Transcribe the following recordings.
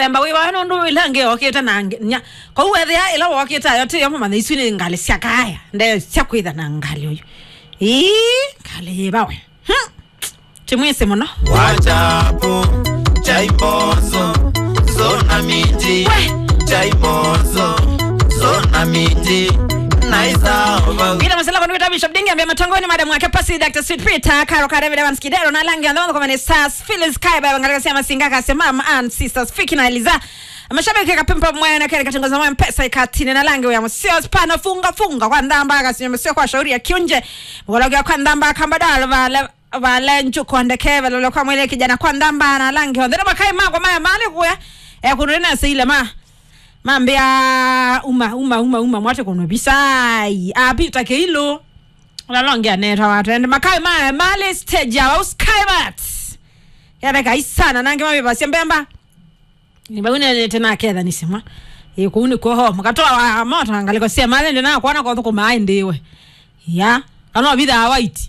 mbemba wi wa nundu ilange okita na nya ko wethe ya ila okita yo ti yo mama isu ni ngali cia kaya nde cia kwitha na ngali uyu ii ngali bawe hm timwise muno wachapo chaimozo zona miti We. chaimozo zona miti naisaova Bila masala kwa nuita Bishop Dingi ambaye matongoni madam wake pasi Dr. Sweet Peter Karo Kare David Evans Kidero na langi andao kwa mane Sas Phyllis Kai baba ngalika sema singa kasema mama and sisters Fiki na Eliza Mashabiki kapimpa mwe na kile katangaza mwe mpesa ikatine na langi ya msio spana funga funga kwa ndamba akasema sio kwa shauri ya kiunje mgologa kwa ndamba kambadala vale vale njuko ndeke vale kwa mwele kijana kwa ndamba na langi ndero makai mago maya mali kuya e kunena sile ma mambia uma uma uma uma mwate kono bisai api take hilo lalongea neta watu ende makai ma male stage wa uskaibat yana kai sana nange mabe basi mbemba ni bagune tena kedha nisema e kuni ko ho makatoa wa moto angaliko sia male ndina kuona kwa thuko mai ndiwe ya kana bidha white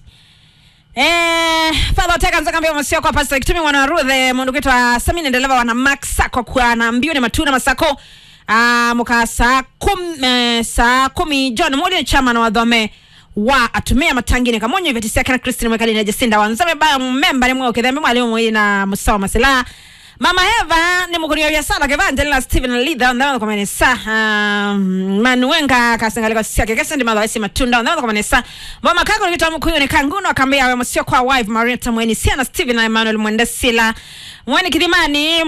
Eh, Father Teka nzaka mbio masio kwa pastor kitumi mwana Ruth mundu kitwa Samini ndeleva wana Max Sako kwa na mbio ni matuna masako ah muka saa kum eh, saa kumi John Modi chama na wadhome wa atumia matangini kamonyo vya tisia kana Christine mwekali na Jacinda wanzame ba memba ni mwe ukidhambi mwalimu mwe na musawa masila Mama Eva ni mkurio ya sala kevangela Steven Lidha ndao kwa manesa um, Manuenga kasangaliko sia kekesa ndi madha isi matunda ndao kwa manesa Mama kako ni kitu mkuyo ni kanguno akambia we msio kwa wife Marieta mweni sia na Steven na Emmanuel Mwendesila Mweni kidimani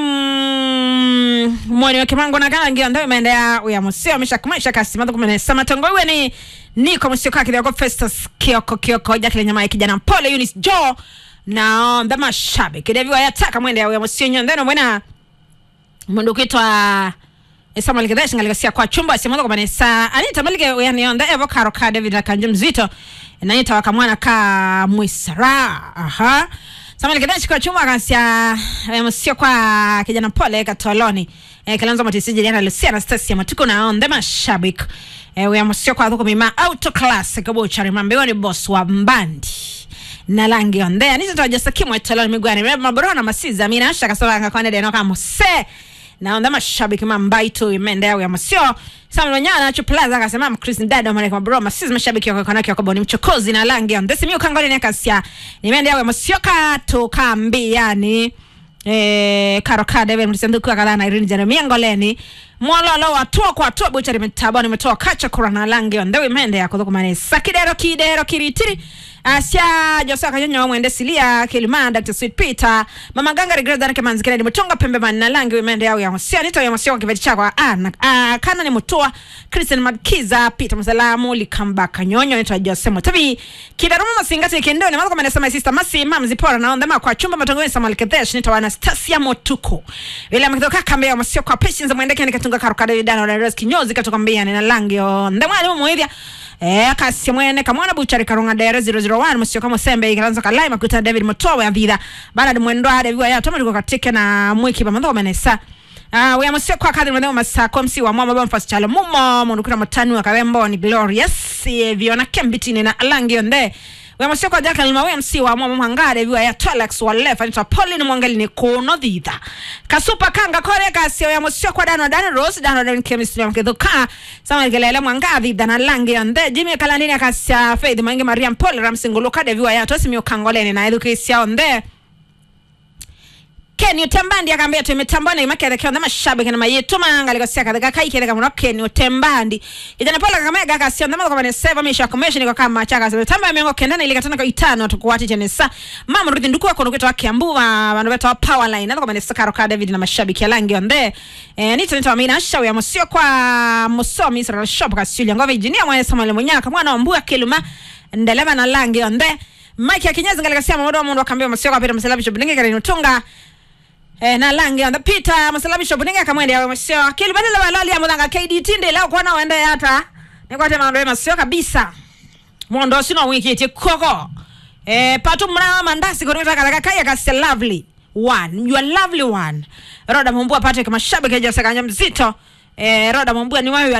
mm, mweni wa kimango na kana ngia ndao imeendea uya msio misha kumaisha kasi madha kwa manesa Matongo iwe ni niko msio kwa kidioko Festus Kioko Kioko Jacqueline Nyamai kijana mpole Eunice Joe na the mashabiki devi wayataka mwende awe msinyo ndeno mwena mundu kitwa Samuel Kideshi ngalikasia kwa chumba simuzo kwa manesa anita malike yani onda evo karo ka David akanje mzito nanita wakamwana ka mwisara aha Samuel Kideshi kwa chumba akasia msio kwa kijana pole katoloni eh, kilanzo matisiji jana Lucia Anastasia matuko na onda mashabiki eh, we msio kwa dhuko mima auto class kabo chari mambewa ni boss wa mbandi na langi ondea nizo toja kimwe toloni migwani mbe maborona masiza mina asha kasaba ngakwane deno kama se na onda mashabiki mambaito imende yao ya masio Samuel Wanyana acho plaza akasema Chris Ndado mara kwa bro masiza mashabiki wa kona kwa boni mchokozi na langi onde simi ukangoni ne kasia imende yao ya masio ka to kambiani eh karo ka David mtisanduku akala na Irene Jeremia ngoleni mwalolo watua kwa tua buchari mitaboni metoa kacha kurana langi onde imende yako dhukumane sakidero kidero kiritiri Asia Josa Kanyonyo mwende silia Kilima Dr. Sweet Peter Mama Ganga Regreda na Kemanzi Kennedy Mutonga pembe manna langi wimende yao ya Mosia Nito ya Mosia kwa kiveti chakwa ana ah, kana ni mutua Christian Madkiza Peter Msalamu Likamba Kanyonyo Nito Jose Mutabi Kidaruma Masingati Kendoni Mazo kama nasema sister Masi Mamzi Pora na ondema kwa chumba matongoni Samuel Kedesh Nito Anastasia Motuko Ile ametoka kambe ya Mosia kwa patience mwende kene katunga karukada vidano na Rose Kinyozi katoka mbia na langi yo ndema alimu muhivya Eh, kasi mwene kamwana buchari karunga dere 001 musio kama sembe ikalanza kalai makuta David Motowe avida bana mwendo ade viwa ya toma liko katike na mwiki ba mandho menesa Ah, we amusio kwa kadri mwendo masako msi wa mama bamfas chalo mumo mundu kuna matanu wa kawembo ni glorious eh, viona kembitini na alangi onde we amusio kwa jaka lima we msi wa mama mangade viwa ya Tolex wa lefa nita Pauline mwangali ni kuno dhidha kasupa kanga kore kasi we amusio kwa dano dano rose dano dano chemistry mkedhuka sama kelele mwangavi dana langi onde Jimmy kalandini akasia Faith Mange Mariam Paul Ramsingulu kade viwa ya tosi miyo kangoleni na edukisia onde Ken Utembandi akambia tumetambana imakere kwa ndama shabiki na mayetu manga liko sia kadaka kai kile kama Ken Utembandi ijana pala kama gaka sia ndama kwa ne save misha commission kwa kama chaka sasa tamba mengo kendana ile katana kwa itano tukuati tena sa mama rudi nduku wako nukito wake ambuwa bandu beto power line na kwa ne sakaro ka David na mashabiki langi onde eh nito nito amina shawi ya musio kwa musomi Israel shop kasuli ngova engineer mwana Samuel Munyaka mwana wa mbuya kiluma ndelema na langi onde Mike akinyeza ngalika sia mamodo mundu akambia musio kwa Peter Msalabi Blinge kare nutunga eh na langi on the Peter masalamisho buninga kamwende yawe masio kilibadala balali ya mudanga KDT nde leo kuona wende yata nikwate mando masio kabisa mondo sino wiki ti koko eh patu mna mandasi kwa nita kalaka kaya kasi lovely one you are lovely one roda mumbua Patrick mashabiki ya sakanya mzito eh roda mumbua ni wewe